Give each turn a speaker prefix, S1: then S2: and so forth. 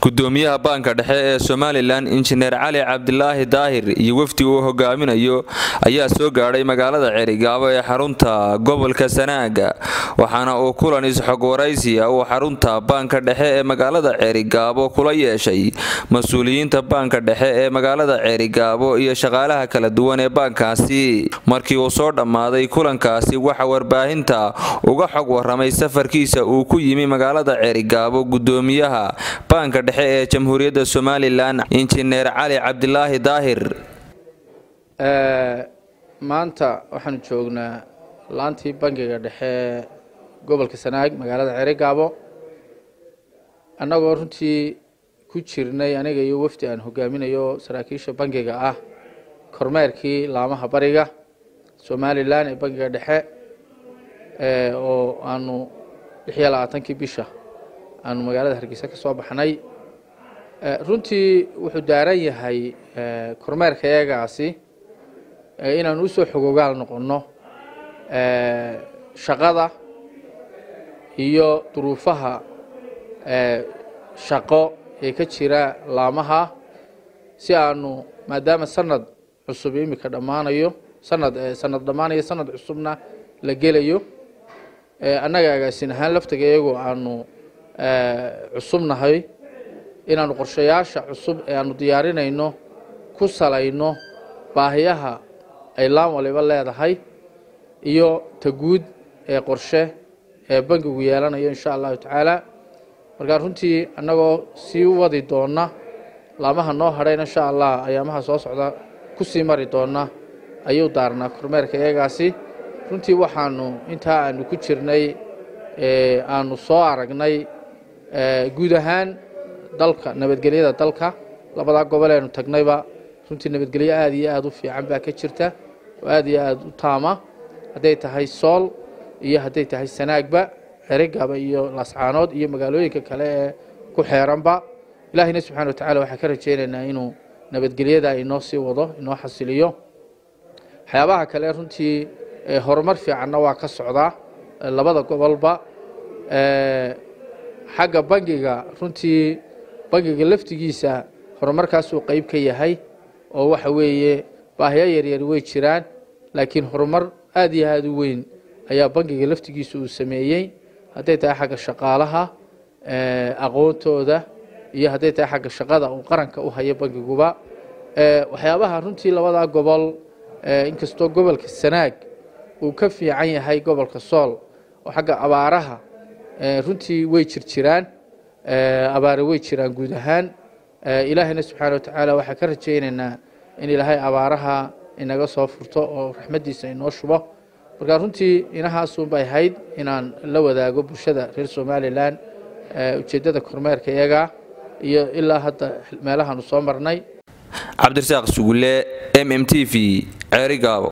S1: gudoomiyaha baanka dhexe ee somalilan injineer cali cabdilaahi daahir iyo wafdi uu hogaaminayo ayaa soo gaadhay magaalada ceerigaabo ee xarunta gobolka sanaaga waxaana uu kulan isxog waraysiya uu xarunta baanka dhexe ee magaalada ceerigaabo kula yeeshay mas-uuliyiinta baanka dhexe ee magaalada ceerigaabo iyo shaqaalaha kala duwan ee baankaasi markii uu soo dhammaaday kulankaasi waxa warbaahinta uga xog waramay safarkiisa uu ku yimi magaalada ceerigaabo gudoomiyaha baanka dhexe ee jamhuuriyadda somalilan injineer cali cabdilaahi daahir
S2: maanta waxaanu joognaa laantii bangiga dhexe gobolka sanaag magaalada ceerigaabo annagoo runtii ku jirnay aniga iyo wafdi aan hogaaminayo saraakiisha bangiga ah kormeerkii laamaha bariga somalilan ee bangiga dhexe oo aanu lix iyo labaatankii bisha aanu magaalada hargeysa ka soo baxnay runtii wuxuu daaran yahay kormeerka iyagaasi inaanu usoo xogogaal noqonno shaqada iyo duruufaha shaqo ee ka jira laamaha si aanu maadaama sanad cusub imika dhammaanayo sanad sanad dhammaanayo sanad cusubna la gelayo annaga agaasin ahaan laftiga iyagoo aanu cusubnahay inaanu qorshayaasha cusub ee aanu diyaarinayno ku salayno baahiyaha ay laan waliba leedahay iyo ta guud ee qorshe ee bangigu yeelanayo insha allahu tacaala markaa runtii annagoo sii wadi doona laamaha noo hadhayna insha allah ayaamaha soo socda ku sii mari doona ayuu daarnaa kormeerka iyagaasi runtii waxaanu intaa aanu ku jirnay aanu soo aragnay guud ahaan dalka nabadgelyada dalka labadaa gobol eenu tagnayba runtii nabadgelyo aada iyo aada u fiican baa ka jirta oo aada iyo aada u taama hadday tahay sool iyo hadday tahay sanaagba cerigaba iyo laascaanood iyo magaalooyinka kale ee ku xeeranba ilaahayna subxana watacala waxaan ka rajeynaynaa inuu nabadgelyada inoo sii wado inoo xasiliyo waxyaabaha kale runtii horumar fiicanna waa ka socdaa labada gobolba xagga bangiga runtii bangiga laftigiisa horumarkaasuu qeyb ka yahay oo waxa weeye baahiyo yaryar way jiraan laakiin horumar aada iyo aada u weyn ayaa bangiga laftigiisa uu sameeyey hadday tahay xagga shaqaalaha aqoontooda iyo hadday tahay xagga shaqada uu qaranka u hayo bangiguba waxyaabaha runtii labadaa gobol inkastoo gobolka sanaag uu ka fiican yahay gobolka sool oo xagga abaaraha runtii way jirjiraan abaare way jiraan guud ahaan ilaahayna subxaana watacaala waxaan ka rajaynaynaa in ilaahay abaaraha inaga soo furto oo raxmaddiisa inoo shubo markaa runtii inahaasunbay ahayd inaan la wadaago bulshada reer somalilan ujeeddada kormeerka iyaga iyo ilaa hadda meelahaanu soo marnay
S1: cabdirasaaq sugulle m m t v ceerigaabo